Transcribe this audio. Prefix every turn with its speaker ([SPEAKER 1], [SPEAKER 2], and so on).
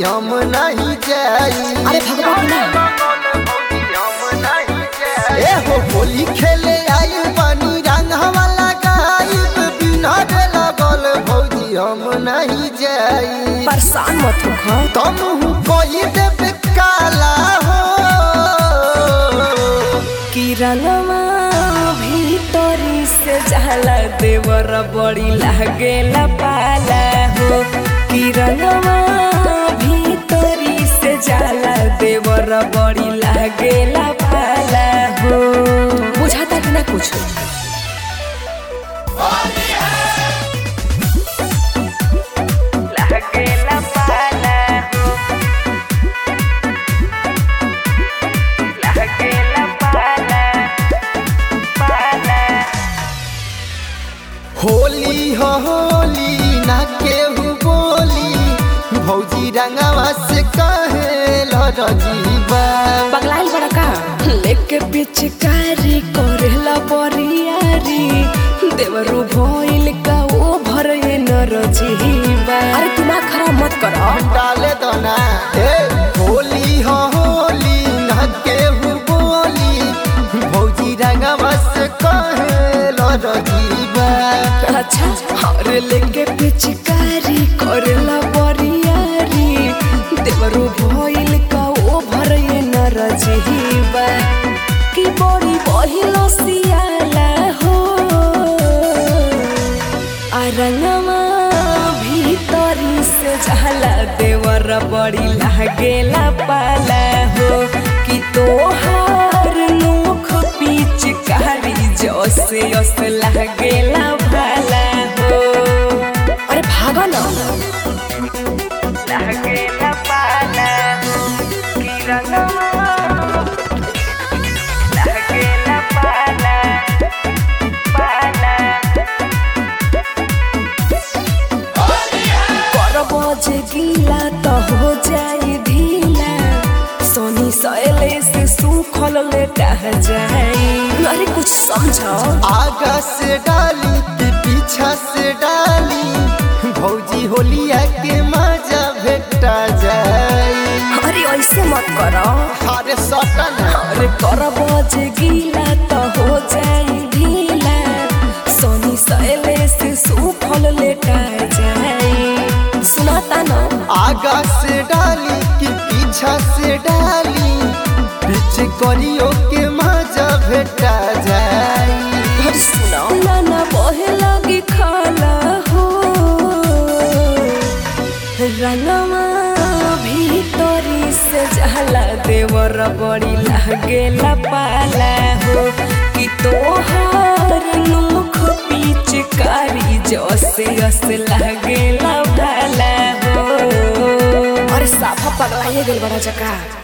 [SPEAKER 1] हम नहीं जाई
[SPEAKER 2] अरे भगवान ना
[SPEAKER 1] ए हो होली खेले आई पानी रंगवा लगाई बिना रे लगल भौजी हम नहीं जाई
[SPEAKER 2] परेशान मत हो
[SPEAKER 1] तुम कोई देव काला हो
[SPEAKER 2] कि रंगवा भीतरी से जाला देवर बड़ी लागेला पाला हो कि रंगवा भीतरी से जाला देवर बड़ी लागेला पाला हो बुझाता कि ना कुछ लागेला पाला हो लागेला पाला पाला
[SPEAKER 1] होली हो होली ना केहू बोली भौजी रंगवा से कहे लजीबा
[SPEAKER 2] पगलाइल बड़ा का लेके पिचकारी करेला बरियारी देवरू भइल का ओ भरे नरजीबा अरे दिमाग खराब मत करो
[SPEAKER 1] डाले दो ना ए होली हो होली ना केहू बोली भौजी रंगवा से कहे लजीबा
[SPEAKER 2] अच्छा और लेके पिचकारी करेला बरियारी देवरू भइल का ओ भरे नरजीबा कि बड़ी बहिलो सियाला हो आ रंगवा भीतरी से झाला देवर बड़ी लागेला पाला हो कि तोहार नोख पिचकारी जसे अस लागेला भाला हो अरे भागा ना लागेला पाला कि रंगवा लागेला पाला पाला कर बजे गीला तो हो जाए ढीला सोनी सैले से सूखल लेटा जाए अरे कुछ समझो
[SPEAKER 1] आगा से डाली कि पीछा से डाली भौजी होलिया के मजा भेटा जाई
[SPEAKER 2] अरे ऐसे मत करो
[SPEAKER 1] अरे सटन
[SPEAKER 2] अरे कर बजे गीला तो हो जाए ढीला सोनी सैले से सूखल लेटा जाए सुनाता ना
[SPEAKER 1] आगा से डाली कि पीछा से डाली पीछे करियो के मजा भेटा जाई
[SPEAKER 2] अरे सुनाओ ना ना बहे लगी खाला हो रंगवा भीतरी से जाला देवर बड़ी लागेला पाला हो कि तोहार नोख पिचकारी जसे अस लागेला भाला हो अरे साफा पगलाइए गेल बड़ा जका